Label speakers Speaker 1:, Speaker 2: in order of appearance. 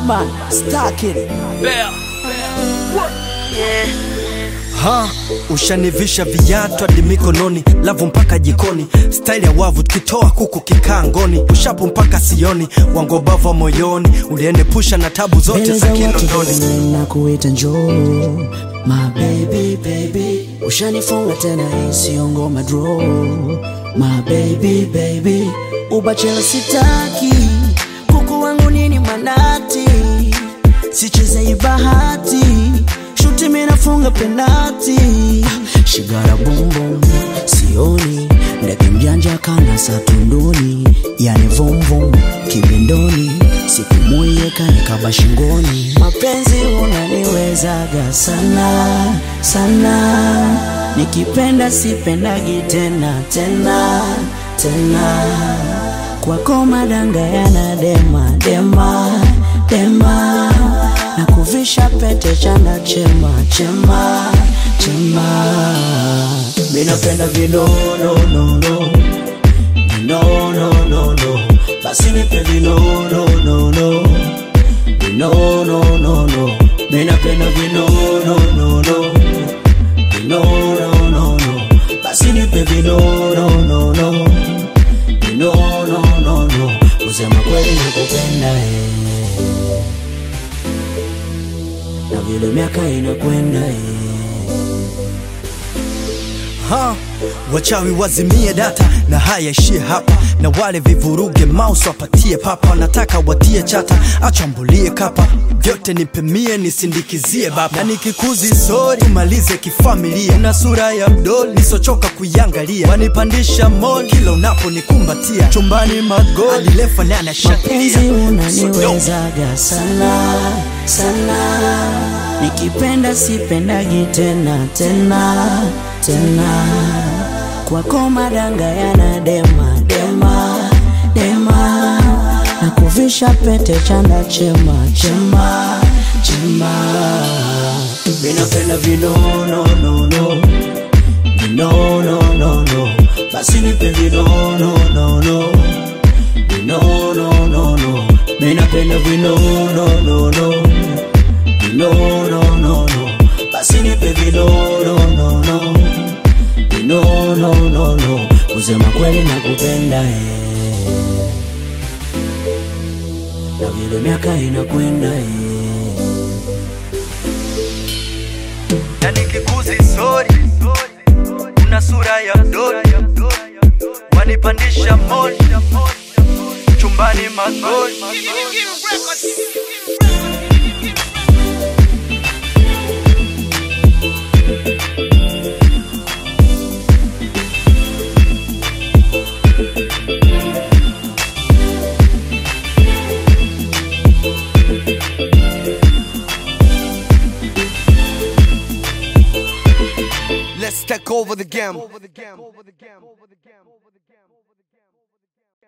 Speaker 1: Batman, Stark it.
Speaker 2: Ha, ushanivisha viatu hadi mikononi, lavu mpaka jikoni, staili ya wavu tukitoa kuku kikaa ngoni, ushapu mpaka sioni, wangobava moyoni, uliende pusha na tabu zote
Speaker 1: Mbele
Speaker 2: za
Speaker 1: za watu
Speaker 2: Kinondoni.
Speaker 1: duniani na kuita njoo My baby baby Ushanifunga tena hii sio ngoma draw My baby baby Ubachela sitaki Kuku wangu nini manati Sicheze hii bahati Shuti mimi nafunga penati Shigara boom boom Sioni Ndege mjanja kana satunduni Yani vum vum Kibindoni Siku moja kanikaba shingoni Mapenzi unaniwezaga sana sana Nikipenda sipendagi tena tena tena Kwako madanga yana dema dema dema na kuvisha pete chanda chema chema chema minapenda vinononono vinononono basi nipe vinononono vinononono minapenda vinononono vinononono basi nipe vinononono vinononono kusema kweli nakupenda eh na vile miaka inakwenda eh.
Speaker 2: Ha, wachawi wazimie data na haya ishie hapa, na wale vivuruge mouse wapatie papa, nataka watie chata, achambulie kapa vyote nipemie nisindikizie baba, na nikikuzi sori tumalize kifamilia, na sura ya mdoli nisochoka kuiangalia, wanipandisha mol kila unaponikumbatia, chumbani magoli adilefa nane
Speaker 1: mapenzi
Speaker 2: shatilia
Speaker 1: unaniwezaga sana sana nikipenda sipendagi tena tena tena kwako madanga yana dema dema dema na kuvisha pete chanda chema chema chema minapenda vinononono vinononono basi nipe vinononono vinononono minapenda vinononono vinononono basi nipe vinononono vinononono kusema kweli nakupenda eh. na vile miaka inakwenda eh.
Speaker 2: na nikikuzi sori una sura ya mdoli wanipandisha moli chumbani magoli Let's take over the game.